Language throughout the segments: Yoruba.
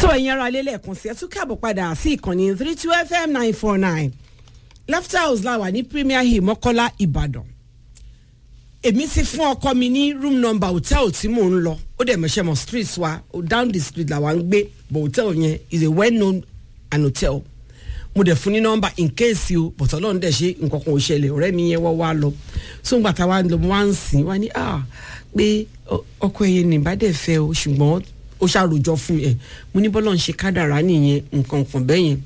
so ẹ̀yin ara lé lẹ́ẹ̀kan sí ẹ tún káàbọ̀ padà sí ìkànnì three two fm nine four nine laughter house la wà ní premier hill mọ́kọ́lá ìbàdàn èmi ti fún ọkọ mi ní room number hotel tí mò ń lọ ó dẹ̀ mọ̀ṣẹ́ mọ̀ street wa down the street làwa ń gbé but hotel yẹn is a well known an hotel mo dẹ̀ fún ní nọ́mbà in case o but ọlọ́run dẹ̀ ṣe nǹkan kan ò ṣẹlẹ̀ ọ̀rẹ́ mi yẹn wọ́ wá lọ so ngbà tá a wá lọ mo wá ń sìn wá ní ah pé ọkọ ẹ̀yẹ ní bá dẹ̀ fẹ́ o ṣùgbọ́n ó ṣàròjọ fún ẹ mo ní bọ́lọ̀ ń ṣe kádàrá nìyẹn nǹkan kan bẹ́ẹ̀ yẹn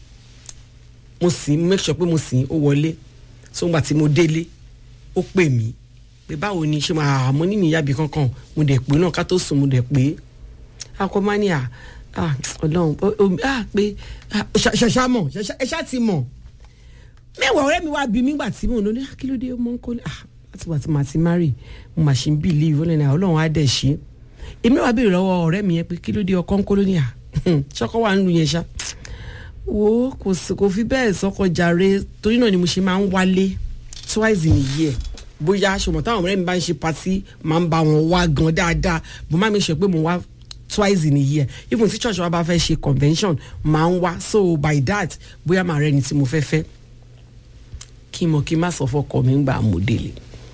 mo sì make sure pé mo sì ó wọlé so ngbà tí mo délé ó pè mí pé báwo ni ṣe máa àmọ́ nínú ìyábì kankan mo dẹ̀ pé náà ká tó sùn mo dẹ̀ pé akọ́mánìà ah ọlọ́run ah pé ṣàṣà mọ̀ ẹ ṣá ti mọ̀ mẹ́wàá ọ̀rẹ́ mi wá bí mi gbà tí mò ń lọ ní kí ló dé ọmọ ń kọ́ ní ah láti wà tí màá ti marry mo mà ṣe ń believe ó lẹ́nu ọlọ́run á dẹ̀ ṣe èmi wàá béèrè lọ́wọ́ ọ̀rẹ́ mi yẹn pé kí ló dé ọkọ ń kọ́ lónìí à ṣọkọ wà nínú yẹn ṣá wo kò fi bẹ́ẹ̀ sọ́kọ jàre torí náà ni mo ṣe máa ń wálé twice in a year bóyá ṣùgbọ́n táwọn ọ̀rẹ́ mi bá ń ṣe patí máa ń bá wọn wá gan dáadáa mo máa ń sọ pé mo wá twice in a year even tí church wa bá fẹ́ ṣe convention máa ń wá so by that bóyá màá rẹ ni tí mo fẹ́ fẹ́ kí n mọ̀ kí n má sọ fọkọ mi ń gbà mọ́ délé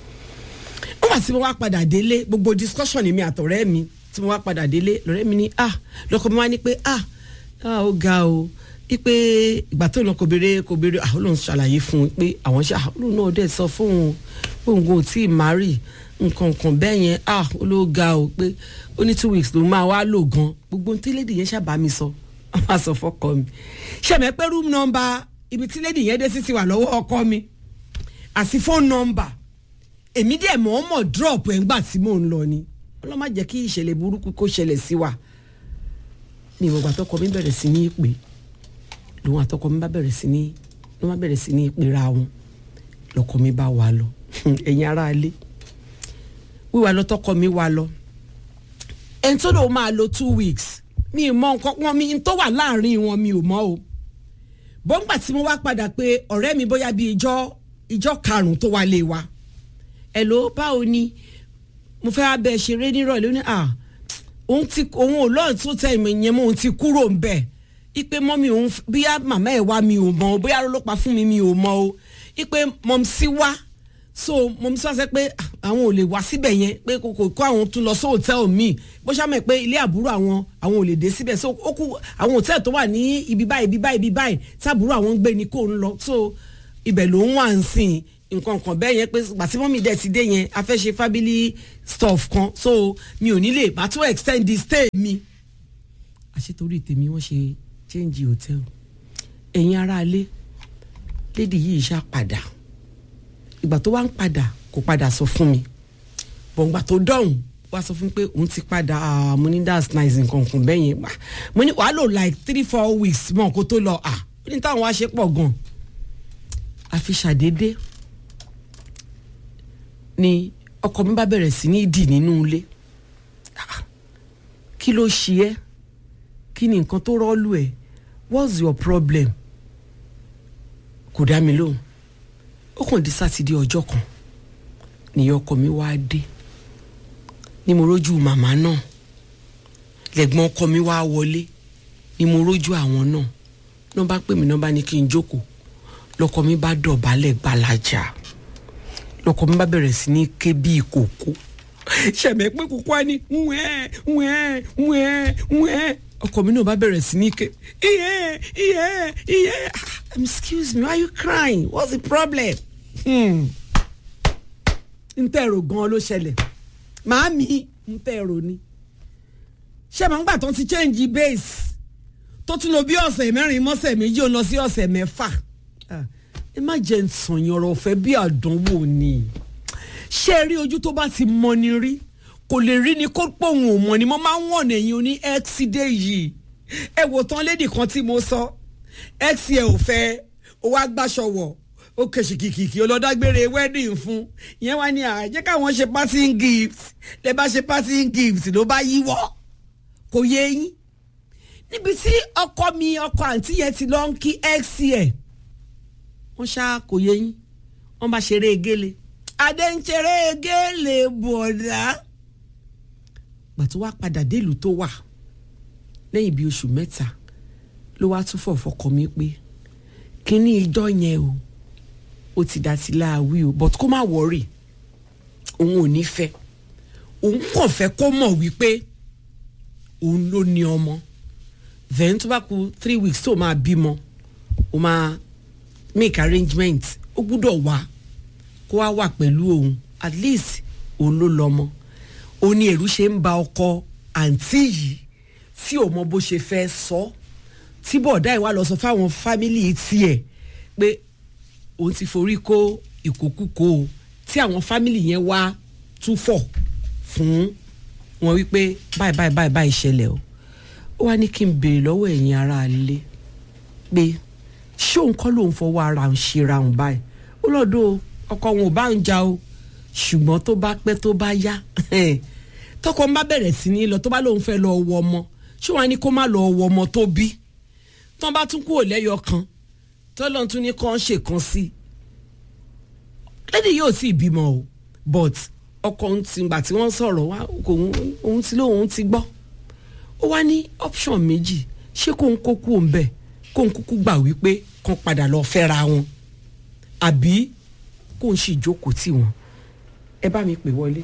nígbà tí mo wá padà délé gbogbo discussion mi àtọ̀rẹ́ mi tí mo wá padà délé lọ́rẹ́ mi ní ah lọ́kọ mi wá ní pé ah ah ó ga o ipe ìgbà tó lọ kò béèrè kò béèrè àwọn olóhùn ṣàlàyé fún un pé àwọn ṣe àwọn olóhùn náà dẹ̀ sọ fún un pé òun kò tí ì márì nǹkan kan bẹ́ẹ̀ yẹn ah ó ló ga o pé ó ní two weeks ló máa wá lò gan gbogbo tí lédi yẹn ṣàbá mi sọ wọ́n máa sọ fọ́kọ mi ṣẹ̀mẹ́ pé room number ibi tí lédi yẹn dé sí ti wà lọ́wọ́ ọkọ mi àti phone number èmi dẹ̀ mọ̀ ọ́n mọ̀ drop ẹ̀ ńgbà tí mò ń lọ ni ọlọ́mọ jẹ́ kí ìṣẹ̀lẹ̀ burúkú kó ṣẹlẹ̀ sí wa ní ìwọ̀gbà tọkọ mi bẹ̀rẹ̀ sí ní ìpè lòun àtọkọ mi bá bẹ̀rẹ̀ sí ní ló má bẹ̀rẹ̀ sí ní ìpera wọn lọkọ mi bá wà lọ ẹ̀yin ará ilé wíwà lọ tọkọ mi wà lọ ẹni tó lòun máa lo two weeks mi ì mọ nǹkan wọn mi n tó wà láàrin wọn mi ò mọ o bọ́ngbà tí mo wá padà pé ọ̀rẹ́ mi bóyá bíi ìjọ ìjọ karùn-ún tó wá lé wa ẹ̀ ló báwo ni mo fẹ́ abẹ́ ṣeré nírọ̀lẹ́ ó ní à òun ti òun ò lọ́ọ̀ tó tẹ ìmọ̀ ìyẹn mọ́ òun ti kúrò ń bẹ̀ ipe mọ́mi òun bóyá màmá ẹ̀ wá mi ò mọ̀ o bóyá ló pa fún mi mi ò mọ̀ o ipe mọ̀mísí wá so mọ̀mísí wá sẹ́ pé àwọn ò lè wá síbẹ̀ yẹn pé kò kó àwọn tún lọ sí hòtẹ́ẹ̀lì míì bó ṣàmọ̀ pé ilé àbúrò àwọn àwọn ò lè dé síbẹ̀ so ó kú àwọn hòtẹ́ẹ̀lì tó wà ní ibi báyìí ibi báyìí ibi báyìí táàbúrò àwọn ń gbé ni kò ń lọ so ibẹ̀ ló ń wà ń sìn nǹkan kan bẹ́ẹ̀ yẹn pé gbàtí mọ́mí dẹ̀ ti dé yẹn a fẹ́ ṣe family stuff kan so mi ò ní lè bá tó extend the stay mi àṣetorí tèmi wọ́n ṣe change hotel ẹ̀yin aráalé lady yìí ṣá padà ìgbà tó wá ń padà kò padà sọ fún mi bọ̀ǹgbà tó dọ̀hùn wá sọ fún mi pé òun ti padà mo ní that's nice nǹkan kan bẹ́ẹ̀ yẹn gbà mo ní wàá lò like three four weeks mọ́ kó tó lọ à ó ní táwọn wá ṣe pọ̀ gan àfi ṣàdédé ni ọkọ mi bá bẹ̀rẹ̀ sí ní dì nínú ilé kí ló ṣe ẹ́ kí ni nǹkan tó rọ́ọ̀lù ẹ̀ what's your problem kò dá mi lóhùn ó kàn di sátidé ọjọ́ kan nìyẹn ọkọ mi wá dé ni mo rójú màmá náà lẹ́gbọ́n ọkọ mi wá wọlé ni mo rójú àwọn náà náà bá pè mí náà bá ní kí n jókòó lọkọ mi bá dọ̀bálẹ̀ gbalaja lọkọ mi bá bẹ̀rẹ̀ sí ní ké bí ìkòkò ṣẹ̀mẹ̀ pé kókó á ní wẹ́ẹ́ wẹ́ẹ́ wẹ́ẹ́ wẹ́ẹ́ ọkọ mi náà bá bẹ̀rẹ̀ sí ní ké iye iye iye excuse me why you crying what's the problem? n tẹ́ ẹ̀rọ gan-an ló ṣẹlẹ̀ màámi n tẹ́ ẹ̀rọ ni ṣé màá ń gbà tó ti change base tó tún lọ bí ọ̀sẹ̀ mẹ́rin mọ́sẹ̀ méjì ó lọ sí ọ̀sẹ̀ mẹ́fà ẹ má jẹ́ nsọ̀yìn ọ̀rọ̀ ọ̀fẹ́ bí àdánwò ni ṣé ẹ rí ojú tó bá ti mọ ni rí kò lè rí ni kó pòun ò mọ̀ ni mo máa ń wọ̀nà ẹ̀yìn oní x dé yìí ẹ wò tán lédì kan tí mo sọ x ẹ ò fẹ́ ó wá gbàṣọ wọ̀ ó kẹ̀sì kìkìkì ọlọ́dágbére wedding fún ìyẹn wá ní àjẹ́ káwọn ṣe parting gift lè bá ṣe parting gift ló bá yíwọ́ kò yé yín níbi tí ọkọ mi ọkọ àǹtí yẹn ti lọ ń kí x ẹ̀ wọ́n ṣá kò yé yín wọ́n bá ṣeré egéle adé ń ṣeré egéle bọ̀dá gbàtí wàá padà délùú tó wà lẹ́yìn bíi oṣù mẹ́ta ló wá tún fọ̀ fọkàn mi pé kínní ìjọ yẹn o ó ti dá sí láàwí o but kó má wọrí òun ò ní fẹ́ òun kàn fẹ́ kó mọ̀ wípé òun ló ní ọmọ then tó bá ku three weeks tó máa bímọ ó máa make arrangement ó gbúdọ̀ wá kó wá wà pẹ̀lú òun at least òun ló lọ́mọ ó ní èrú ṣe ń ba ọkọ àǹtí yìí tí ò mọ bó ṣe fẹ́ sọ tí bọ̀dá ìwà lọ sọ fáwọn fámìlì tiẹ̀ pé òun ti forí kó ìkókúkó o tí àwọn fámìlì yẹn wá túfọ̀ fún wọn wípé báyìí báyìí báyìí báyìí ṣẹlẹ̀ o ó wá ní kí n béèrè lọ́wọ́ ẹ̀yin ará ilé pé ṣé òun kọ́ lòun fọwọ́ ara ń ṣera òun báyìí ó lọ́dọ̀ ọkọ òun ò bá ń jà o ṣùgbọ́n tó bá pẹ́ tó bá yá tọkọ ń bá bẹ̀rẹ̀ sí ní lọ tó bá lòun fẹ́ lọ wọ ọmọ ṣé wọn á ní kó má lọ wọ ọmọ tó bí tán bá tún kúrò lẹ́yọ kan tọ́lọ́n tún ní kàn ṣe kan sí lẹ́dí yóò sì bímọ o but ọkọ òun ti gbà tí wọ́n sọ̀rọ̀ wá òun ti lóun ti gbọ́ ó wá ní option méjì ṣé kóun kó kú òun bẹ̀ kóun kúkú gbà wípé kàn padà lọ fẹ́ra wọn àbí kóun sì jókòó tì wọ́n ẹ bá mi pè wọlé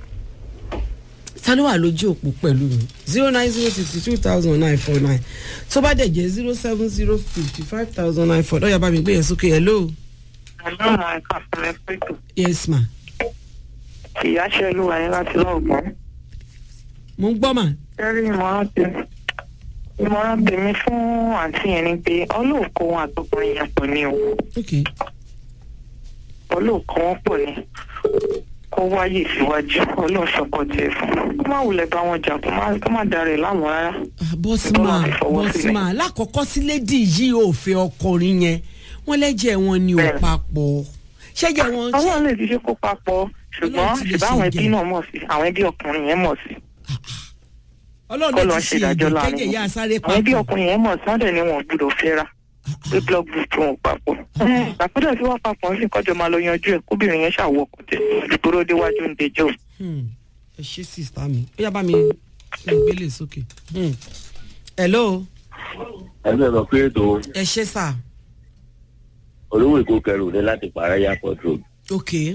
ta ló wà lójú òpó pẹ̀lú mi zero nine zero sixty two thousand nine four nine tó bá dẹ̀ jẹ́ zero seven zero fifty five thousand nine four lọ́yà bá mi gbé yẹn sókè hello. àlọ́ àwọn ẹ̀ka fúnlẹ̀ pẹ̀tù. yes ma. ìyá ṣe olúwa yẹn láti lọ́ọ̀gbọ́n. mo ń gbọ́ mà. kẹ́rí ìmọ̀ràn tèmi ìmọ̀ràn tèmi fún àǹtí yẹn ni pé ọlọ́ọ̀kọ́ wọn àtọkùnrin yẹn pọ̀ ní o ok ọlọ́ọ̀kọ́ wọn pọ̀ ní kó wáyé síwájú ọlọ́ọ̀ṣọ́kọ̀ tiẹ̀ fún kó má wulẹ̀ bá wọn jà kó má- kó má darẹ̀ láwọn rárá. Ah, bọ́sì Tó mà máa fi fọwọ́ bọ́sì sílẹ̀. mà lákọ̀ọ́kọ́ sí lédi yìí ò fẹ́ ọkùnrin yẹn wọ́n lẹ́jẹ̀ wọn ni ò Bẹ́ẹ̀. papọ̀ ṣẹ́jẹ̀ wọn ọlọ́run lè ti ṣe kó papọ̀ ṣùgbọ́n Ọlọ́run ti lè ṣùgbọ́n àwọn ṣe ẹbí ìjẹ́. náà mọ̀ sí àwọn ẹbí ọkùnrin yẹn mọ̀ sí ọlọ́run kọ́ ló lọ́ọ́ ti ṣe ṣe ìdájọ́ ìjẹ́ láàrin kẹ́jẹ̀ yá sáré àwọn ẹbí papọ̀ ọkùnrin yẹn mọ̀ sí wọ́n dẹ̀ ni wọn ò gbúdọ̀ fẹ́ra pé blood group wọn ò papọ̀. àpẹẹrẹ tí wọ́n papọ̀ ń sì kọjọ máa lọ yanjú ẹ̀ kóbìnrin yẹn ṣàwọ̀ kò tẹ̀ ìgboro déwájú ń dejọ́. Hmm. ẹ ṣe sista mi ó yá bá mi fi gbélé sókè. Hmm. hello ẹgbẹ́ lọ pé ètò ẹ ṣe sà olówó èkó kẹrù ní láti pààrọ̀ airport road ok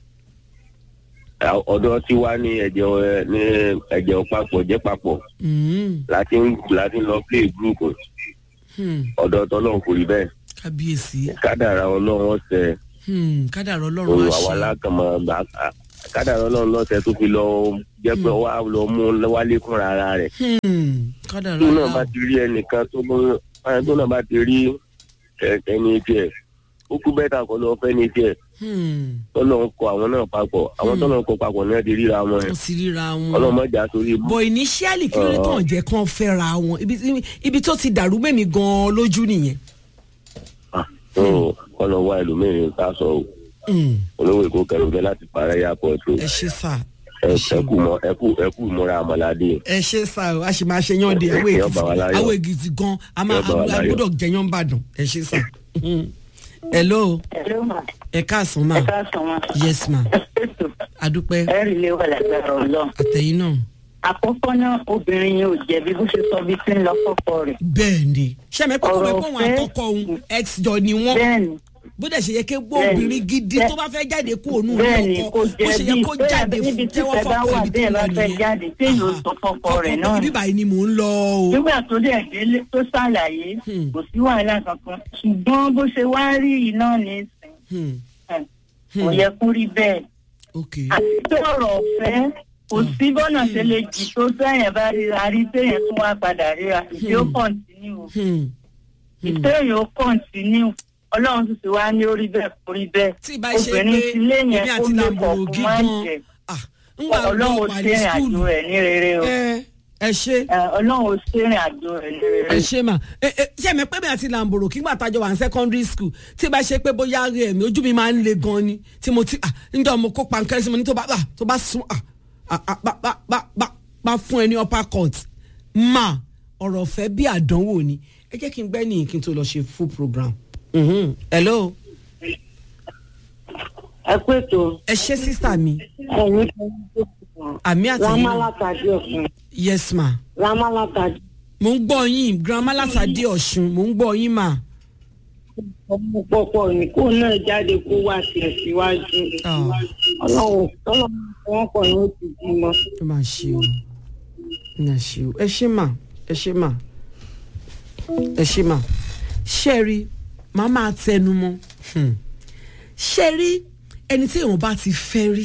À- ọ̀dọ̀ tí wá ní ẹ̀jẹ̀ ọ̀- ní ẹ̀jẹ̀ papọ̀ jẹ́ papọ̀ Hmm. láti ń láti ń lọ play group Hmm. ọ̀dọ̀ tọ́lọ́run kò rí bẹ́ẹ̀ kábíyèsí kádàrà ọlọ́run ọ̀sẹ̀ Hmm. kádàrá ọlọ́run òun á àwa ṣe alákàmọ́ gbà kádàrà ọlọ́run lọ́sẹ̀ tó fi lọ jẹ́ pé wá lọ mú wálé fúnra ara rẹ̀ Hmm. kádàrá tó náà bá ọlọ́run ti rí ẹnìkan tó ló tó náà bá ti rí ẹ- ẹni tiẹ̀ ó kú bẹ́tà kọ́ lọ fẹ́ ní tiẹ̀ Hmm. tọ́lọ́run kọ àwọn náà papọ̀ àwọn Hmm. tọ́lọ́run kọ papọ̀ ní ẹ ti ríra wọn wọ́n sì ríra wọn. ọlọ́mọdé àsórí ibú. bọ̀ initially kí ló dé Ọ̀. tàn jẹ́ kán fẹ́ra wọn ibi ibi tó ti dàrú mẹ́mi gan-an lójú nìyẹn. tó kọ́nà wá ẹlòmíràn ká sọ o Hmm. olówó èkó kẹrùnkẹ láti parẹ́ airport o ẹ ṣe sà ẹ ẹ ṣe ẹkú mọ ẹkú ẹkú ìmúra àmàlàdé ẹ ṣe sà o a sì máa ṣe yán de àwọn Yóò bá wa èkìtì láyọ̀. àwọn èkìtì gan a máa Yóò bá wa a láyọ̀. gbọ́dọ̀ jẹyán bàdàn ẹ ṣe sà. Hmm. hello ẹ̀rọ mà ẹ káàsán ma ẹ̀ka sàn wọn yes ma ètò adúpẹ́ ẹ̀rì lè wà lágbára ọlọ́run. àtẹ̀yìn náà àkọ́kọ́ náà obìnrin yẹn ò jẹ̀bi bó ṣe sọ bí tí ń lọ fọ́kọ rẹ̀. bẹ́ẹ̀ ni sẹ́mi pé kò Ọ̀rọ̀ mọ̀ pé òun ọ̀fẹ́. àtọkọ òun ex jọ ni wọ́n bẹ́ẹ̀ni bó dẹ̀ ṣe yẹ kí gbọ́ Bẹ́ẹ̀ni. obìnrin gidi Bẹ́ẹ̀- tó bá fẹ́ jáde kó òun ní bẹ́ẹ̀ni ọkọ kò bó ṣe yẹ jẹ̀bi kó bẹ́ẹ̀ jáde níbi fún tí jẹ́wọ́ ìfẹ́ bá fọ́kọ wà ibi tó bẹ́ẹ̀ lọ bá fẹ́ nìyẹn. jáde téèyàn ó Aha. sọ fọ́kọ rẹ̀ Fọ́kọ náà ibi ni. báyìí ni mò ń lọ o. nígbà tó dẹ̀ délé tó ṣàlàyé Hmm. kò sí wàhálà kankan ṣùgbọ́n bó ṣe wá rí yìí náà ní ìsìn Hmm. ẹ̀, Hmm. kò yẹ kó rí bẹ́ẹ̀ ok àti pé ọ̀rọ̀ ọ̀fẹ́ kò sí bọ́nà ṣe lè jì tó sẹ́yìn bá ríra rí téèyàn tún wá padà ríra ìdí ó Hmm. kọ̀ǹtínú Hmm. Hmm. ìtéèyàn ó kọ̀ǹtínú ọlọ́run tún ti wá ní orí bẹ́ẹ̀ kó rí bẹ́ẹ̀ tí ìbá ṣe pé obìnrin ti lé èmi yẹn ó àti lè làǹbòrò kọ̀ fún máa ń gígan jẹ ah ń wà ọlọ́run ó lọ wà ní ṣèrìn àjò skul rẹ̀ ní rere o ẹ ẹ ṣe Ẹ, ọlọ́run ó ṣèrìn àjò rẹ̀ ní rere ẹ ṣe mà ẹ ẹ ṣe mi pé mi àti làǹbòrò kí n gbà tájọ wà ní secondary school tí ìbá ṣe pé bóyá rẹ mi ojú mi máa ń le gan ni tí mo ti ah níjọ́ mo kó pankẹ́rẹ́ sí mo ní tó bá ah tó bá sún ah ah ah bá bá bá bá bá fún ẹ ní upper court mà ọ̀rọ̀ ọ̀fẹ́ bí àdánwò ni ẹ jẹ́ kí n gbẹ́ nìyí kí n tó lọ ṣe full program. Mhm. hello ẹ kú ètò ẹ ṣe sísà mi ẹ̀yin tó ń tó kù àmì àtẹ̀yìn rámá náà látàdí ọ̀fun yes ma rámá látàdí mò ń gbọ́ yín grandma látàdé ọ̀ṣun mò ń gbọ́ yín mà. ọmọ pọpọ ní kó náà jáde kó wá tiẹ̀ síwájú ọlọ́run tọ́lọ́run wọn kọ̀ ní oṣù bímọ. ẹ máa ṣe o ẹ máa ṣe o ẹ ṣe mà ẹ ṣe mà ẹ ṣe mà ṣe rí màá máa tẹnu mọ́ Hmm. ṣe rí ẹni tí èèyàn bá ti fẹ́ rí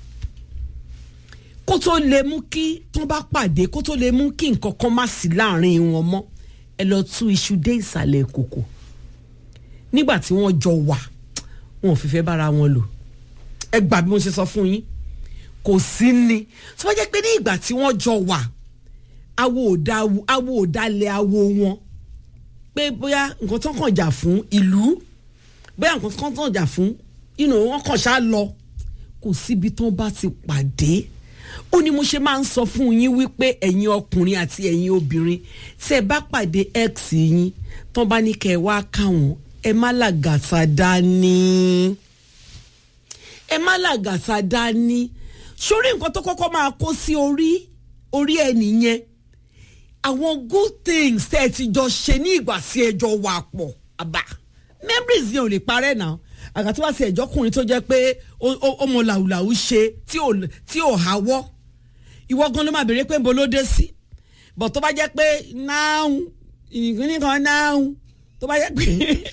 kó tó lè mú kí tán bá pàdé kó tó lè mú kí nǹkan kan má sí láàrin wọn mọ́ ẹ lọ tú iṣu dé ìsàlẹ̀ kòkò nígbà tí wọ́n jọ wà wọn ò fi fẹ́ bára wọn lò ẹ gbà bí mo ṣe sọ fún yín kò sí ni tó bá jẹ́ pé ní ìgbà tí wọ́n jọ wà awo ò da awo ò dalẹ̀ awo wọn pé bóyá nǹkan tó kàn jà fún ìlú bóyá nǹkan tó kàn jà fún inú wọn kàn ṣá lọ kò síbi tó bá ti pàdé ó ní mo ṣe máa ń sọ fún yín wípé ẹ̀yin ọkùnrin àti ẹ̀yin obìnrin tí ẹ bá pàdé x yín tó bá ní kẹ́ ẹ wá káwọn ẹ má làgàtà dání ẹ má làgàtà dání sórí nǹkan tó kọ́kọ́ máa kó sí orí orí ẹ nìyẹn àwọn good things tẹ́ ẹ ti jọ ṣe ní ìgbà tí ẹ jọ wà pọ̀ àbá memories yẹn ò lè parẹ́ náà àgàtí wá sí ẹ̀jọ́kùnrin tó jẹ́ pé ó mọ làwùlàwù ṣe tí ò háwọ́ ìwọ gan ló máa béèrè pé nbo ló dé sí bọ̀ tó bá jẹ́ pé náà ìgbìnrin kan náà tó bá jẹ́ pé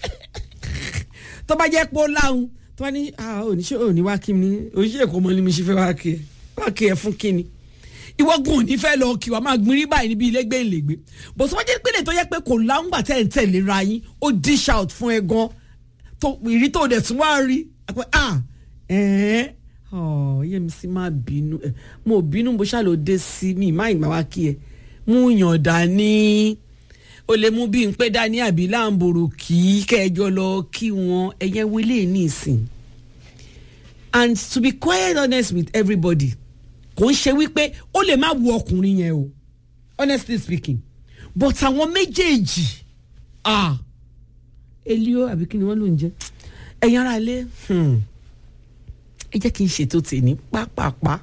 tó bá jẹ́ pé ó láhùn tó bá ní oníṣẹ́ òní wá kí mi oníṣẹ́ èkó mọ́ ni mi ṣe fẹ́ wá kí ẹ wá kí ẹ fún kí ni ìwọ gan ò ní fẹ́ lọ kí wa máa gbin rí báyìí níbi ilé gbé ìlègbé bó tó bá jẹ́ pé lè tó yẹ pé kò láhùn gbà tẹ̀ ń tẹ̀lé ra yín ó dish out fún ẹ gan tó ìrí tó dẹ̀ tún wá rí pé ah ẹ̀ẹ́n ọ̀ yẹ́mi sí máa bínú ẹ̀ mo bínú bó ṣàlò dé sí mi má ìgbà wá kí ẹ mú yàn dání o lè mú bí n pé dání àbí láǹbòrò kí kẹjọ lọ kí wọn ẹyẹ wọlé ní ìsìn and to be quite honest with everybody kò ń ṣe wípé ó lè má wu ọkùnrin yẹn o honestly speaking but àwọn méjèèjì ah elio àbí kí ni wọ́n ló ń jẹ́ ẹ̀yin ara ilé ẹ jẹ́ kí n ṣètò tèmi pápápá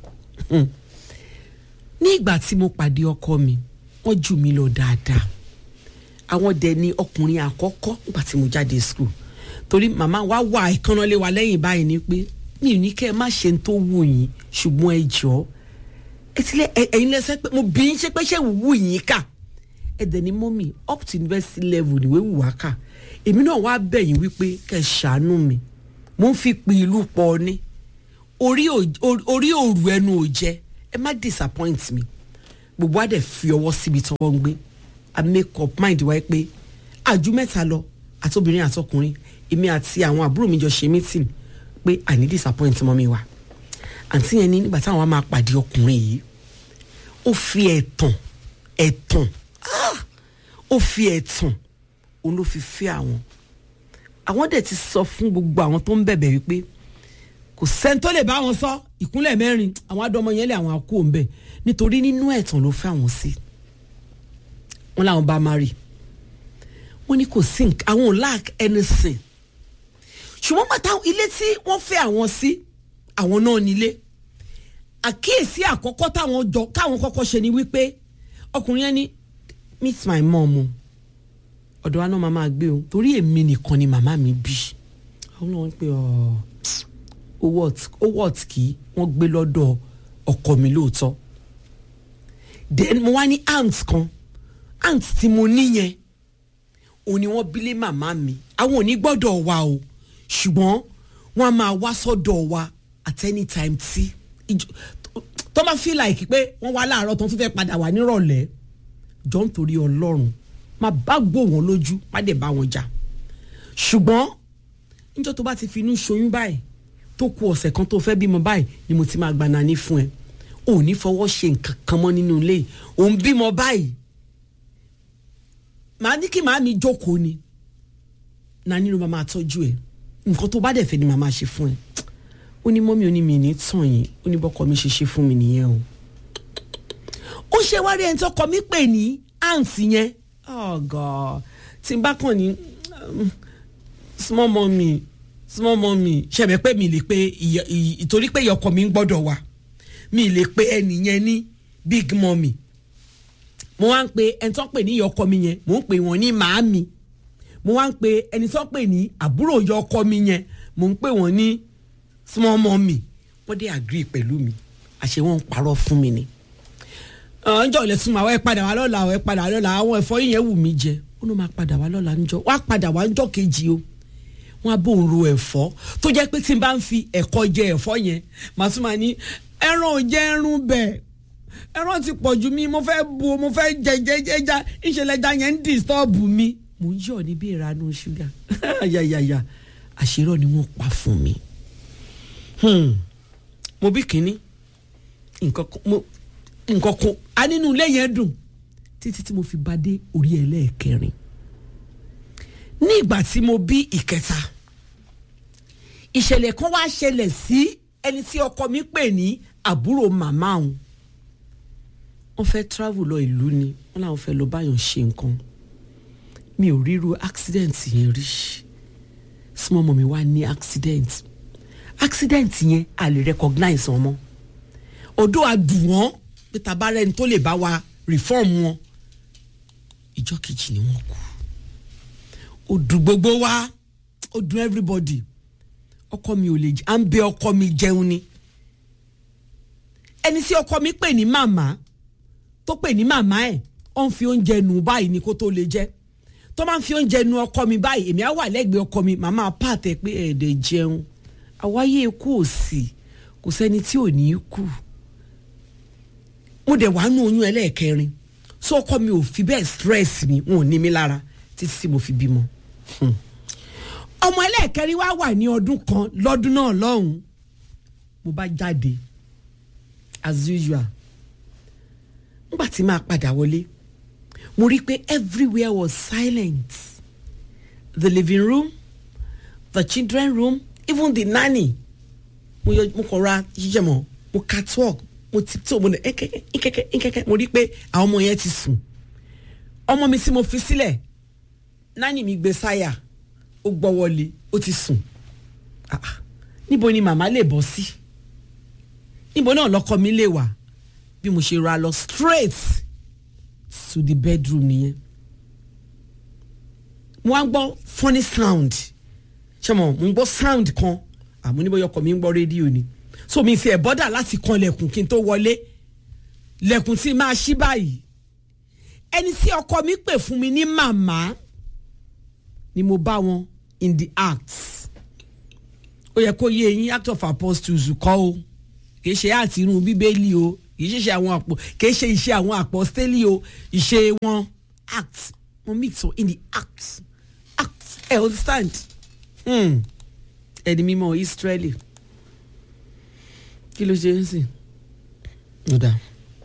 ní ìgbà tí mo pàdé ọkọ mi wọ́n jù mí lọ dáadáa àwọn dẹ̀ ni ọkùnrin àkọ́kọ́ nígbà tí mo jáde school torí màmá wa wà ìkànnà lé wa lẹ́yìn báyìí ni pé mi ò ní kẹ́ ẹ má ṣe tó wù yín ṣùgbọ́n ẹ jọ ẹ ti lẹ ẹ̀yin lẹ́sẹ̀ pé mo bí yín ṣe pé ṣé wù yín kà ẹ dẹ̀ ni mọ́mì up to university level níwé wù wá kà èmi náà wá bẹ̀ yín wípé kẹ́ ẹ ṣàánú mi mo ń fi pin ìlú pọ̀ ni orí òru ẹnu ò jẹ ẹ má disappoint mi gbogbo àdẹ fi ọwọ́ síbi tí wọ́n ń gbé i make up mind wáyé pé àjú mẹ́ta lọ àtobìnrin àtọkùnrin èmi àti àwọn àbúrò mi jọ ṣe meeting pé àní disappoint mọ́ mi wá àǹtí yẹn ní nígbà táwọn máa pàdé ọkùnrin yìí ó fi ẹ̀tàn ẹ̀tàn ó fi ẹ̀tàn òun ló fi fẹ́ àwọn àwọn dẹ̀ ti sọ fún gbogbo àwọn tó ń bẹ̀bẹ̀ wípé kò sẹ́ni tó lè bá wọn sọ ìkúnlẹ̀ mẹ́rin àwọn adọmọ yẹn lé àwọn akó ń bẹ̀ nítorí nínú ẹ̀tàn ló fẹ́ àwọn sí wọn làwọn bá má rí wọn ní kò sí àwọn ò lack anything ṣùgbọ́n bàtà ilé tí wọ́n fẹ́ àwọn sí àwọn náà nílé àkíyèsí àkọ́kọ́ táwọn jọ káwọn kọ́kọ́ ṣe ni wípé ọkùnrin yẹn ní meet my mom o ọ̀dọ̀ wa náà máa máa gbé o torí èmi nìkan ni màmá mi bí àwọn náà wọ́n pe owó ọ̀tí wọ́n gbé lọ́dọ̀ ọkọ mi lóòótọ́ then mo wá ní aunt kan aunt tí mo níyẹn òun ni wọ́n bílé màmá mi àwọn ò ní gbọ́dọ̀ wa o ṣùgbọ́n wọ́n á máa wá sọ́dọ̀ wa at any time tí tó bá feel like pé wọ́n wá láàárọ̀ tó ń tún fẹ́ padà wá nírọ̀lẹ́ jọ ń torí ọlọ́run má bá gbó wọn lójú má dẹ̀ bá wọn jà ṣùgbọ́n níjọ́ tó bá ti fi inú ṣoyún báyìí tó ku ọ̀sẹ̀ kan tó fẹ́ bímọ báyìí ni mo ti máa gba nani fún ẹ ò ní fọwọ́ ṣe nǹkan kan mọ́ nínú ilé òun bímọ báyìí màá ní kí màá mi jókòó ni nani ló máa tọ́jú ẹ nǹkan tó bá dẹ̀ fẹ́ ni màá máa ṣe fún ẹ ó ní mọ́mí oní mi ní tàn yín ó ní bọ́kọ mi ṣe ṣe fún mi nìyẹn o ó ṣe wá rí ẹni tó kọ mí pè ní àǹtí yẹn oh god tí n bá kàn ní small mommy small mommy ṣẹ̀bẹ̀ pé mi lè pe ìtorí pé ìyọkọ mi ń gbọ́dọ̀ wá mi lè pe ẹnìyẹn ní big mommy mo wá ń pe ẹni tó ń pè ní ìyá ọkọ mi yẹn mo ń pè wọ́n ní màámi mo wá ń pe ẹni tó ń pè ní àbúrò ìyá ọkọ mi yẹn mo ń pè wọ́n ní small mummy wọ́n dé agree pẹ̀lú mi àṣé wọ́n ń parọ́ fún mi ni ọjọ́ ilẹ̀ súnmọ́ àwọn ẹ̀ padà wá lọ́la àwọn ẹ̀ padà wá lọ́la àwọn ẹ̀fọ́ yìí yẹn wù mí jẹ ó ló máa padà wá lọ́la níjọ́ wá padà wá níjọ́ kejì o wọ́n á bò ń ro ẹ̀fọ́ tó jẹ́ pé tí n bá ń fi ẹ̀kọ́ jẹ ẹ̀fọ́ yẹn màá tún máa ní ẹran ò jẹ́ ẹrun bẹ̀ ẹran ti pọ̀ ju mi mo fẹ́ bu mo fẹ́ jẹ jẹ jẹ já ìṣẹ̀lẹ̀ ẹja yẹn ń disturb mi mò ń yọ̀ níbi ìranú ṣúgà ayayaya àṣírọ́ ni wọ́n pa fún mi Hmm. mo bí kínní nǹkan kan mo nǹkan kan a nínú ilé yẹn dùn títí tí mo fi bá dé orí ẹlẹ́ẹ̀kẹrin ní ìgbà tí mo bí ìkẹta ìṣẹ̀lẹ̀ kan wá ṣẹlẹ̀ sí ẹni tí ọkọ mi pè ní àbúrò màmá òun wọ́n fẹ́ travel lọ ìlú ni wọ́n làwọn fẹ́ lọ báyọ̀ ṣe nǹkan mi ò ríru accident yẹn rí small mummy wá ní accident accident yẹn a lè recognize wọn mọ́ odò àdùn wọn pé tabarẹ ni tó lè bá wa reform wọn ìjọ kejì ni wọn kú ó dùn gbogbo wa ó dùn everybody ọkọ mi ò lè jẹ à ń bẹ ọkọ mi jẹun ni ẹni tí ọkọ mi pè ní màmá tó pè ní màmá ẹ ó ń fi oúnjẹ nù báyìí ni kó tó lè jẹ tó máa ń fi oúnjẹ nù ọkọ mi báyìí èmi á wà lẹ́gbẹ̀ẹ́ ọkọ mi màmá pàtẹ pé ẹ̀ẹ́dẹ̀ jẹun àwáyé ikú ò sí kò sẹ́ni tí ò ní í kú mo dẹ̀ wá nú oyún ẹlẹ́ẹ̀kẹrin so ọkọ mi ò fi bẹ́ẹ̀ stress mi wọn ò ní mi lára títí tí mo fi bímọ. Hmm. ọmọ ẹlẹ́ẹ̀kẹrin wá wà ní ọdún kan lọ́dún náà lọ́hùn-ún mo bá jáde as usual nígbà tí màá padà wọlé mo rí i pé everywhere was silent the living room the children room even the nanny mo yọ mo kọ ra jíjẹ mọ mo catwalk mo ti tó mo ní ẹkẹkẹ ẹkẹkẹ ẹkẹkẹ mo rí i pé àwọn ọmọ yẹn ti sùn ọmọ mi tí mo fi sílẹ̀ nání mi gbé sáyà ó gbọ́ wọlé ó ti sùn Ah, ah. níbo ni màmá lè bọ́ sí níbo náà lọ́kọ mi lè wà bí mo ṣe ra lọ straight to the bedroom nìyẹn mo wá ń gbọ́ funny sound ṣé mo mo ń gbọ́ sound kan àmọ́ níbo yọkọ̀ mi ń gbọ́ rédíò ni so mi fi ẹ̀ bọ́dà láti kan lẹ̀kùn kí n tó wọlé lẹ̀kùn tí máa ṣí báyìí ẹni tí ọkọ mi pè fún mi ní màmá ni mo bá wọn in the act ó yẹ kó yé eyín act of apostles kọ́ o kì í ṣe àti irun bíbélì o kì í ṣe àwọn àpò kì í ṣe iṣẹ́ àwọn apostoli o ìṣe wọn act mo mix o in the act act ẹ understand hmm. ẹni mímọ́ Israeli kí ló ṣe ń sìn ó dáa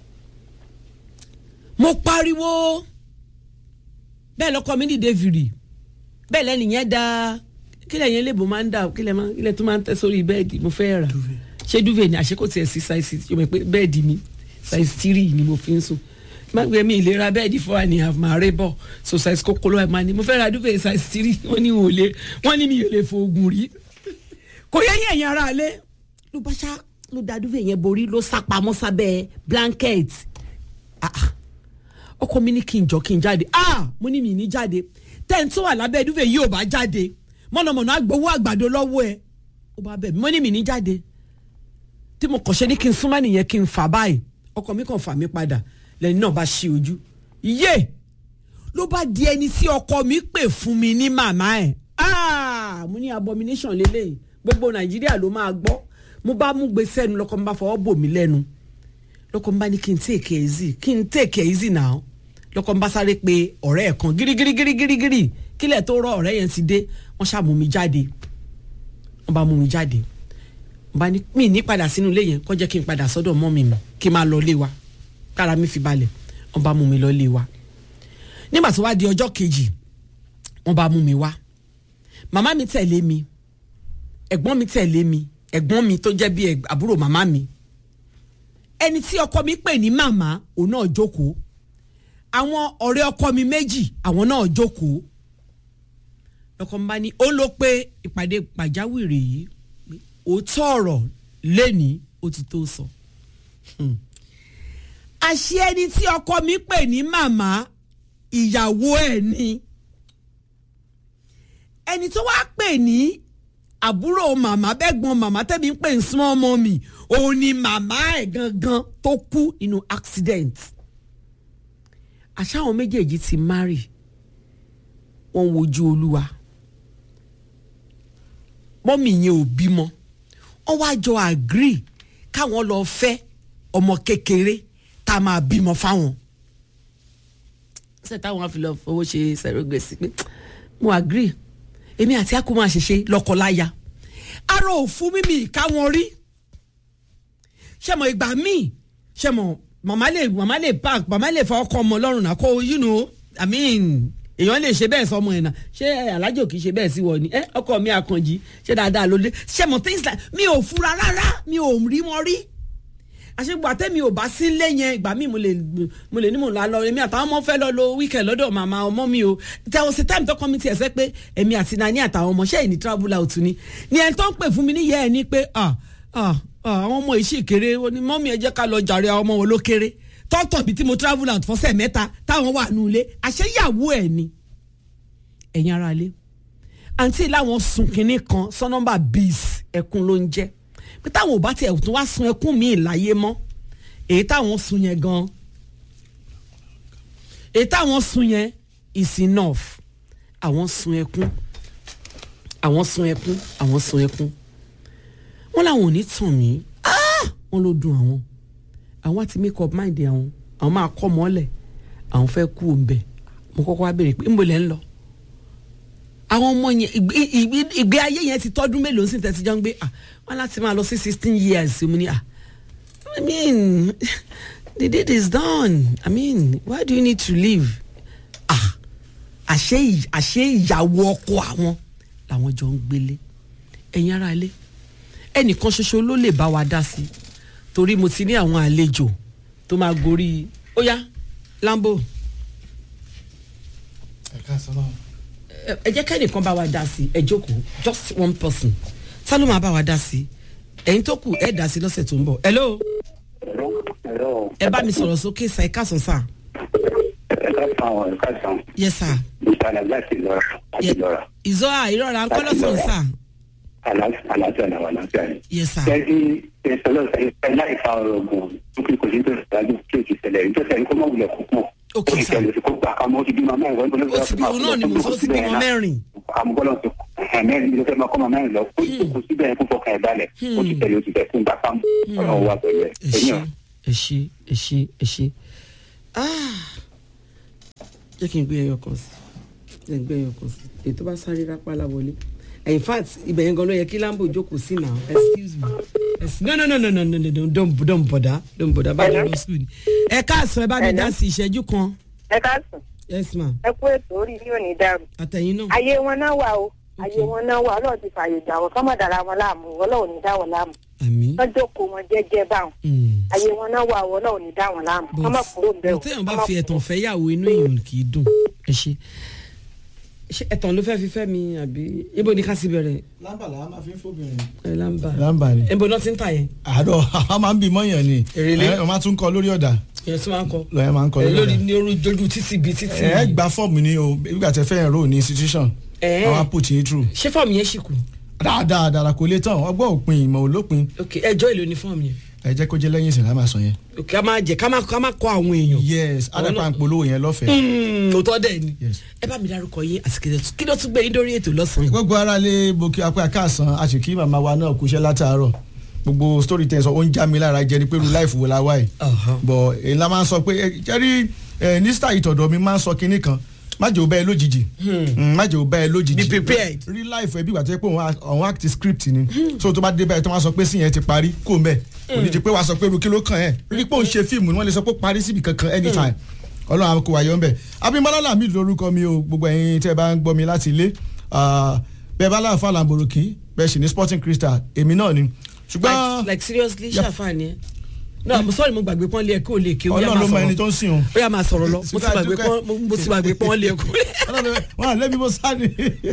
mo pariwo bẹ́ẹ̀ lọ́kọ mi dìde fìrì bẹ́ẹ̀ lẹ́nu yẹn da kílẹ̀ yẹn lè bò máa ń dà kílẹ̀ máa kílẹ̀ tó máa ń tẹ́ sórí bẹ́ẹ̀dì mo fẹ́ rà ṣé duvet ni àṣekò tiẹ̀ sí size yóò mọ̀ pé bẹ́ẹ̀dì mi size three ni mo fi ń sùn má gbé mi ìlera bẹ́ẹ̀dì four and a half máa rẹ́ bọ̀ so size kókóló ẹ̀ máa ní mo fẹ́ ra duvet size three wọ́n ní wò lé wọ́n ní mi ò lè fo oògùn rí kò yẹ yẹn yẹn ara lé ló bá ṣá ló da duvet yẹn borí ló sá pamọ́ sábẹ́ blanket ah ah ọkọ mi ní kí n jọ kí n jáde ah mo ní mi ní jáde tẹ́ǹ tó wà lábẹ́ ẹ̀dúfẹ́ yìí ò bá jáde mọ̀nàmọ̀nà agbowó àgbàdo lọ́wọ́ ẹ̀ ó bá bẹ̀ mí mo ní mi ní jáde tí mo kàn ṣe ní kí n súnmọ́ nìyẹn kí n fà báyìí ọkọ mi kàn fà mí padà lẹ́ni náà bá ṣí ojú yé ló bá di ẹni tí ọkọ mi pè fún mi ní màmá ẹ̀ ah mo ní abomination lélẹ́yìn gbogbo nàìjíríà ló máa gbọ́ mo bá mú gbèsè ẹnu lọ́kọ mi bá fọwọ́ bò mí lẹ́nu lọ́kọ mi bá ní kí n take it easy kí n take it easy now lọ́kọ́ ń bá sáré pé ọ̀rẹ́ ẹ̀ kan gírígírígírígírí kílẹ̀ tó rọ ọ̀rẹ́ yẹn ti dé wọ́n ṣáà mú mi jáde wọ́n bá mú mi jáde wọ́n bá ní mi ní padà sínú ilé yẹn kó jẹ́ kí n padà sọ́dọ̀ mọ́ mi mi kí n máa lọ ilé wa kára mi fi balẹ̀ wọ́n bá mú mi lọ ilé wa nígbà tó wá di ọjọ́ kejì wọ́n bá mú mi wá màmá mi tẹ̀lé mi ẹ̀gbọ́n mi tẹ̀lé mi ẹ̀gbọ́n mi tó jẹ́ bí àbúrò màmá mi ẹni tí ọkọ mi pè ní màmá òun náà jókòó àwọn ọ̀rẹ́ ọkọ mi méjì àwọn náà jókòó lọ́kọ mi bá ní ó ló pé ìpàdé pàjáwìrì yìí òótọ́ ọ̀rọ̀ lẹ́ni ó ti tó sọ. àṣé ẹni tí ọkọ mi pè ní màmá ìyàwó ẹ̀ ni ẹni tó wá pè ní àbúrò màmá bẹ́gbọ́n màmá tẹ́mi ń pè ní small mommy òun ni màmá ẹ̀ gangan tó kú nínú accident àṣà àwọn méjèèjì ti marry wọ́n wojú olúwa mọ́mì yẹn ò bímọ wọ́n wá jọ agree káwọn lọ fẹ́ ọmọ kékeré tá a máa bímọ fáwọn ṣe táwọn á fi lọ fowó ṣe surrogacy pé mo agree èmi àti akó máa ṣẹṣe lọ́kọláya ara ò fún mímì káwọn rí ṣẹmọ ìgbà míì ṣẹmọ màmá lè màmá lè park màmá lè fa ọkọ ọmọ ọlọ́run náà kó you know i mean èèyàn lè ṣe bẹ́ẹ̀ sọmọ ẹ̀ náà ṣé alájò kì í ṣe bẹ́ẹ̀ sí wọ ni ẹ ọkọ mi àkànjì ṣé dáadáa ló dé ṣẹmọ things like mi ò fura rárá mi ò rí wọn rí àṣegbà tẹ́mi ò bá sí ilé yẹn ìgbà míì mo lè mo lè ní mo là lọ èmi àtàwọn ọmọ fẹ́ lọ lo weekend lọ́dọ̀ màmá ọmọ mi o there was a time tó kọ́ mi tiẹ̀ sẹ́ pé èmi àti nani àtàwọn ọmọ ṣẹ́yìn ní travel out ni ni ẹni tó ń pè fún mi níyẹ́ ẹ ní pé ah ah ah àwọn ọmọ yìí sì kéré ó ní mọ́mí ẹ jẹ́ ká lọ jàre àwọn ọmọ wọn ló kéré tọ́tọ̀ bíi tí mo travel out fọ́sẹ̀ mẹ́ta táwọn wà nù ilé àṣeyàwó ẹ̀ ni ẹ̀yin ara ilé àǹtí láwọn sun kinní kan sọ́nọ́mbà bíis ẹkún ló ń jẹ́ pé táwọn ò bá tiẹ̀ tún wá sun ẹkún míì láyé mọ́ èyí táwọn sun yẹn gan èyí táwọn sun yẹn is enough àwọn sun ẹkún àwọn sun ẹkún àwọn sun ẹkún wọn làwọn ò ní tàn mí Ah! wọn ló dùn àwọn àwọn àti make up mind àwọn àwọn máa kọ́ mọ́lẹ̀ àwọn fẹ́ kú òǹbẹ̀ mo kọ́kọ́ wá béèrè pé ńbo lẹ́ ń lọ àwọn ọmọ yẹn ìgbé- ìgbé- ìgbé ayé yẹn ti tọ́dún mélòó sí tẹ̀sí jọ ń gbé ah wọn láti máa lọ sí sixteen years mo ní ah I mean the deed is done I mean why do you need to leave ah àṣé ì- àṣé ìyàwó ọkọ àwọn làwọn jọ ń gbélé ẹ̀yin ará ilé ẹnìkan ṣoṣo ló lè bá wa dá sí torí mo ti ní àwọn àlejò tó máa gorí ó yá lambo ẹ̀ka sọ́nà. ẹ ẹ jẹ́ kẹ́nìkan bá wa dá sí ẹ jókòó just one person ta ló máa bá wa dá sí ẹ̀yin tó kù ẹ dá sí lọ́sẹ̀ tó ń bọ̀ hello ẹ bá mi sọ̀rọ̀ sókè sa ẹ káàsán sà ẹ̀ka sàn ẹ̀ka sàn yes sir ìtàlẹ̀ láti lọ́ra láti lọ́ra ìzọ́ à ìrọ̀rà ńkọ́ lọ́sàn sà àlàáfíà náà wà láfíà ni. yes sir kẹ́sí ìṣẹ̀lẹ̀ ìṣẹ̀lẹ̀ láì fa ọ̀rọ̀ ogun dúkìá kò sí tó ṣáájú kí o ti ṣẹlẹ̀ ní tó ṣẹlẹ̀ kó má wulẹ̀ kó pọ̀. Ok, ó ti sir. ṣẹlẹ̀ kó gbà ká mọ́ ó ti bímọ mẹ́rin wọ́n tó ló ó ti bí òun náà ni mo sọ ó ti bímọ mẹ́rin àmúgbọ́lọ́ ti mẹ́rin ló fẹ́ máa kọ́ máa mẹ́rin lọ kó kó síbẹ̀ kó fọkàn ẹ̀ balẹ̀ ó ti ṣẹlẹ̀ ó ti fẹ́ fún gbà ká mọ́ ọlọ́run wà pẹ̀lú ẹ̀ ẹ ṣe ẹ̀yìn ẹ ṣe ẹ ṣe ẹ ṣe Ah. jẹ́ kí n gbé ẹyọ kan sí jẹ́ n gbé ẹyọ kan sí èyí tó bá sáré rápálá wọlé in fact ibẹ̀ yẹn gan ló yẹ kí lambo jókòó sí now excuse me Ex- no no no no no no no no don't don't bother don't bother bá mi lọ school ni ẹ káàsán ẹ bá mi dá sí ìṣẹ́jú kan ẹ káàsán yes ma ẹ kú ètò orí yóò ní dàrú àtẹ̀yìn náà ayé wọn náà wà o ayé wọn náà wà ọlọ́run ti fààyè gbà wọn kọ́mọ̀ dára wọn láàmú ọlọ́run ní dá wọn láàmú àmín wọ́n jókòó wọn jẹ́jẹ́ báwọn Mm. ayé wọn náà wà o ọlọ́run ní dá wọn láàmú But- kọ́mọ̀ kúrò ń bẹ̀ o but téèyàn bá kọ́mọ̀ fi kúrò. ẹ̀tàn fẹ́ yàwó inú èèyàn kì í dùn ẹ ṣe ṣé ẹ̀tàn ló fẹ́ fi fẹ́ mi àbí ibo ni ká sì bẹ̀rẹ̀ lámbà làá máa fi ń fóbìnrin. ẹ lámbà lámbà ni. ibo náà ti ń tà yẹn àádọ́ a máa ń bí mọ́yàn ni. Èrèlé. ẹ ọ máa tún kọ lórí ọ̀dà ìyẹn tí wọ́n á kọ lọ́yẹ̀ máa ń kọ ẹ lórí lórí ọ̀dà. ní orí ojú títì bíi títì ẹ gba fọ́ọ̀mù ni o nígbà tẹ fẹ́ enroll ní institution. Ẹ. àwọn put yín through. ṣé fọ́ọ̀mù yẹn ṣì kù dáadáa dára kò lè tán ọgbọ́n òpin ìmọ̀ olópin ok ẹjọ́ èlò ní fọ́ọ̀mù yẹn ẹ jẹ́ kó jẹ́ lẹ́yìn ìsìn lámà sọ yẹn. ok ká máa jẹ ká máa ká máa kọ àwọn èèyàn yes adapa ń polówó yẹn lọ́fẹ̀ẹ́. Hmm, òótọ́ dẹ̀ ni Yes. ẹ bá mi dárúkọ yín àti kí ló- kí ló tún gbé yín dórí ètò lọ́sàn-án gbogbo ara lè bo kí apẹ àkàsán a sì kí màmá wa náà kúṣẹ́ látàárọ̀ gbogbo story tẹ̀ sọ ó ń já mi lára jẹ ni pé irú láìfù wo la wá yìí Ọ̀hán. bọ̀ èyí la máa ń sọ pé ẹ, jẹ́rí ẹ, ní sítà ìtọ̀dọ̀ mi máa ń sọ kinní kan má jẹ́ ò bẹ́ẹ̀ lójijì Mm, má jẹ́ ò bẹ́ẹ̀ lójijì Be prepared. real life ẹ bí wà tó yẹ pé òun a- òun act script ni so tó bá dé báyìí tó máa sọ pé sí yẹn ti parí kó mbẹ kò ní di pé wàá sọ pé irú kí ló kàn ẹ́ rí pé òun ṣe fíìmù ni wọ́n lè sọ pé ó parí síbi kankan anytime ọlọ́run àwọn kò wáyọ̀ ńbẹ̀ abimọ́lá làmì lórúkọ mi o gbogbo ẹ̀yin tẹ́ ẹ bá ń gbọ́ mi láti ilé Ah, bẹ́ẹ̀ bá láǹfà làǹbòròkì bẹ́ẹ̀ sì ní sporting crystal èmi náà ni ṣùgbọ́n like like seriously Yeah. ṣàfàní ẹ no i'm sorry mo gbàgbé pọ́n lé ẹ kó lè ké ó yá ọlọ́run máa ló mọ ẹni sọ̀rọ̀ tó ń sìn o ó yá máa sọ̀rọ̀ lọ mo ti Sítáì gbàgbé dúkẹ́. pọ́n mo ti gbàgbé pọ́n lé ẹ kó wọn à lẹ́bi mo sáré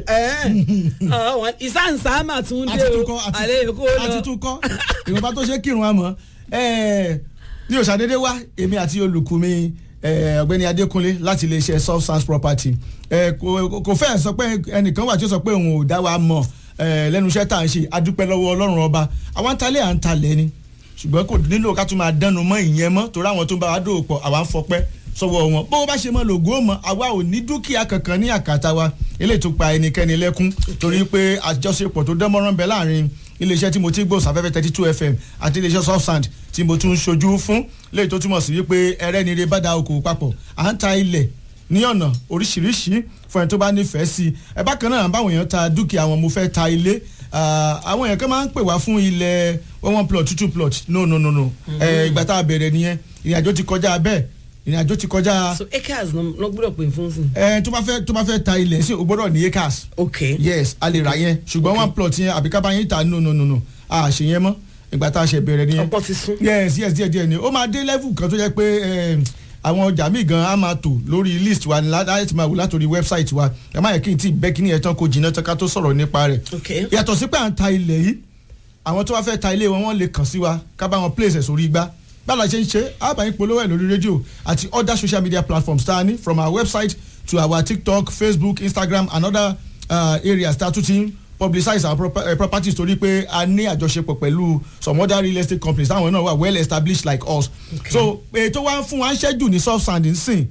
ìsáǹsá mà tún dé àti tún o kọ́ àlẹ́ èkó lọ àti tún kọ́ ìwọ̀nba tó ṣe kírun àmọ́ ní òṣàdédé wá èmi àti olùkú mi eh, ọ̀gbẹ́ni adékúnlé láti iléeṣẹ́ soft sans property Eh, kò kò fẹ́ sọ pé ẹnìkan wà tí ó sọ pé òun ò dá wa mọ̀ eh, lẹ́nu iṣẹ́ tá à ń ṣe adúpẹ́ lọ́wọ́ ọlọ́run ọba àwọn talẹ̀ à ń talẹ̀ ni ṣùgbọ́n kò nílò ká tún máa dánu mọ́ ìyẹn mọ́ torí àwọn tó ń bá wa dòwò pọ̀ àwa ń fọpẹ́ sọ́wọ́ wọn bó bá ṣe mọ́ lògùn ó mọ́ àwa ò ní dúkìá kankan ní àkàtà wa eléyìí tó pa ẹnikẹ́ni lẹ́kún torí pé àjọṣepọ̀ tó dánmọ́rán bẹ láàrin iléeṣẹ́ tí mo ti gbọ́ sáfẹ́fẹ́ thirty two fm àti iléeṣẹ́ soft sand tí mo tún ń ṣojú fún léyìí tó túmọ̀ sí wípé ẹrẹ́nire bá da okòwò papọ̀ à ń ta ilẹ̀ ní ọ̀nà oríṣiríṣi fún ẹni tó bá nífẹ̀ẹ́ sí i ẹ bákan náà báwọn èèyàn ta dúkìá wọn mo fẹ́ ta ilé Ah, àwọn èèyàn kan máa ń pè wá fún ilẹ̀ one one plot two two plot no no no no Eh, ìgbà tá a bẹ̀rẹ̀ nìyẹn ìrìnàjò ti kọjá bẹ́ẹ̀ ìrìnàjò ti kọjá so acres ló gbọ́dọ̀ pè fún sí. ẹ tó bá fẹ́ tó bá fẹ́ ta ilẹ̀ sí o gbọ́dọ̀ ní acres ok yes a lè ra yẹn ṣùgbọ́n one plot yẹn àbí ká bá yín ta no no no no a ṣe yẹn mọ́ ìgbà tá a ṣe bẹ̀rẹ̀ nìyẹn ọ̀pọ̀ ti sún. yes yes díẹ̀ díẹ̀ ni ó máa dé level kan tó jẹ́ pé eh, àwọn ọjà míì gan á máa tò lórí list wa ní láti ti máa wò látòrí website wa ẹ má yẹ kí n tí bẹ́ kí ni ẹ̀ tán kó jìnnà tán ká tó sọ̀rọ̀ nípa rẹ̀ ok yàtọ̀ sí pé à ń ta ilẹ̀ yìí àwọn tó bá fẹ́ ta ilé wọn wọ́n lè kàn sí wa ká bá wọn place ẹ̀ sórí igbá báwo la ṣe ń ṣe àbáyín polówó ẹ̀ lórí rédíò àti other social media platforms tá a ní from our website to our tiktok facebook instagram and other uh, areas tá a tún ti ń publicize our proper, uh, properties torí pé a ní àjọṣepọ̀ pẹ̀lú some other real estate companies táwọn náà wà well established like us Okay. so ètò wa ń fún wa ń ṣẹ́jù ní soft sand nsìn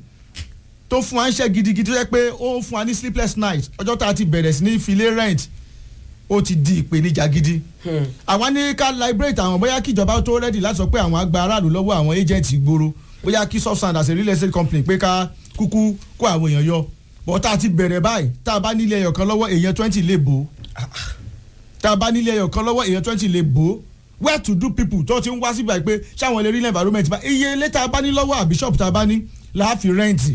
tó fún wa ń ṣẹ́ gidigidi tó jẹ́ pé ó ń fún wa ní sleepless night ọjọ́ tá a ti bẹ̀rẹ̀ sí ní filé rent ó ti di ìpèníjà gidi. àwa ní ká liberate àwọn bóyá kí ìjọba tó rẹ́dì láti sọ pé àwọn àgbà aráàlú lọ́wọ́ àwọn agent ìgboro bóyá kí soft sand as a real estate company pé ká kúkú kó àwọn èèyàn yọ bọ́ tá a ti bẹ̀rẹ̀ báyìí tá a bá nílé ẹyọ kan lọ́wọ́ èèyàn twenty lè bò ó tá a bá nílé ẹyọ kan lọ́wọ́ èèyàn twenty lè bò ó where to do people tó ti ń wá síbà pé ṣáwọn lè rí environment bá iye ilé tá a bá ní lọ́wọ́ àbí shop tá a bá ní láàfin rẹ́ǹtì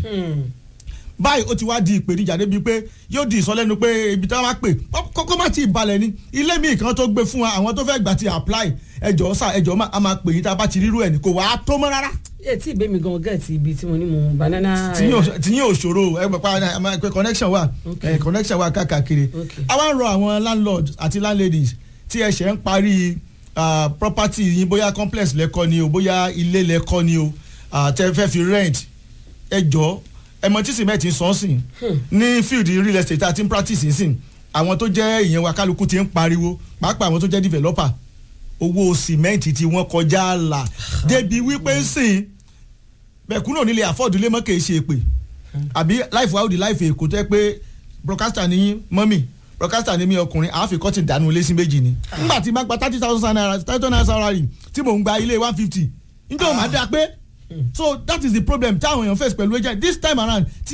báyìí ó ti wá di ìpèníjà débi pé yóò di ìsọlẹ́nu pé ibi tí wọ́n bá pè kókó má ti balẹ̀ ni ilé mi kan tó gbé fún wa àwọn tó fẹ́ gbà ti apply ẹjọ́ sà ẹjọ́ má a máa pè yín tá a bá ti rírú ẹ̀ ní kò wá tó mọ́ rárá ẹ tí ìbémi gan gẹ̀ẹ́tì ibi tí mo ní mo banana. tìyín òṣòro ẹ pẹ̀pẹ́ pé connection wà Okay. connection wà káàkiri Okay. a wá ń rọ àwọn landlord àti landladies tí ẹ ṣẹ̀ ń parí ah, property yín bóyá complex lẹ́kọ́ ni o bóyá ilé lẹ́kọ́ ni o ah, tẹ́ fẹ́ fi rent ẹ jọ ẹmọ tí cement ń sàn sìn ní field real estate àti practice sìn àwọn tó jẹ́ ìyẹn wa kálukú ti ń pariwo pàápàá àwọn tó jẹ́ developer owó cement tí wọ́n kọjá là débi wípé sìn bẹ̀kúnà nílé afford ilé mọ́ kì í ṣe èpè àbí life wa ó di life èkó tó yẹ pé broadcaster ní mọ́mì broadcaster ní mi ọkùnrin àáfi kọ́tì dànù ilé sí méjì ni nígbà tí má gba thirty thousand naira thirty thousand naira salary tí mò ń gba ilé one fifty njẹ́ o máa dá pé so that is the problem táwọn èèyàn face pẹ̀lú agent this time around tí